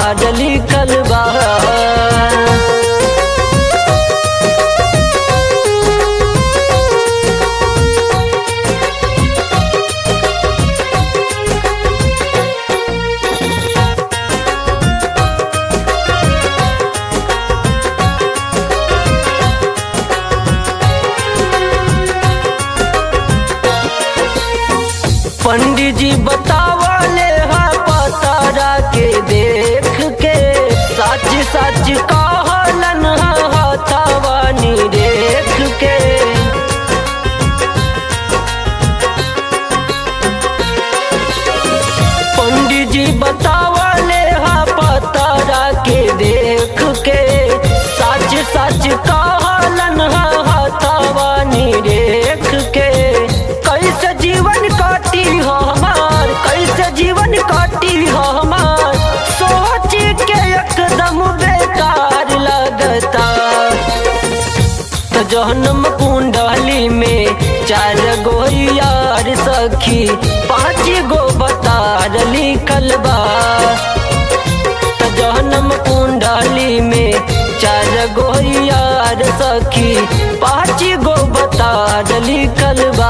बतार लिखल बा पंडित जी बतावले हा पतारा के देख के सच सच कहलन हा हथवानी देख के पंडित जी बतावले हा पतारा के देख के सच सच कहलन हा हथवानी देख के कैसे जीवन काटी हो हमार कैसे जीवन काटी हो हमार सोच के एकदम बेकार लगता तो जहनम कुंडली में चार गो यार सखी पाँच गो बतार लिखल बा तो जहनम कुंडली में चार गो यार सखी पाँच गो बतार लिखल बा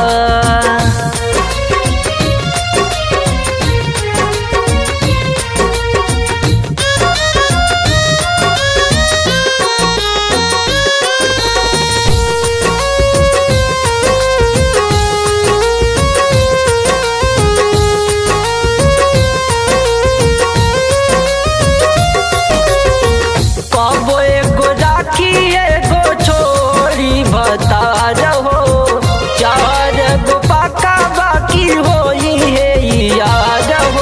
कबो एगो राखी एगो छोरी बता रहो चार गो पाका बाकी होई है याद हो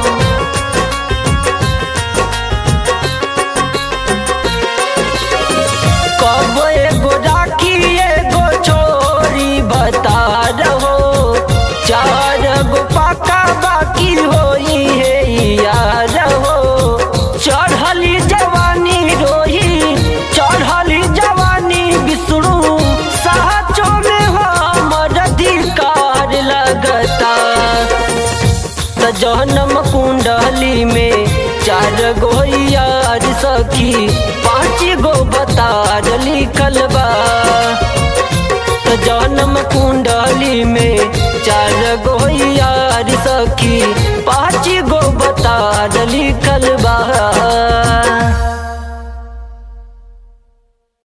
कबो एगो राखी एगो छोरी बता रहो चार गो पाका बाकी होई है याद हो चढ़ली जवानी रोही चढ़ली जवानी विष्णु साचो में हमर अधिकार लगता त जहनम कुंडली में चार गो यार सखी पाँच गो बतार लिखल बा त जन्म कुंडली में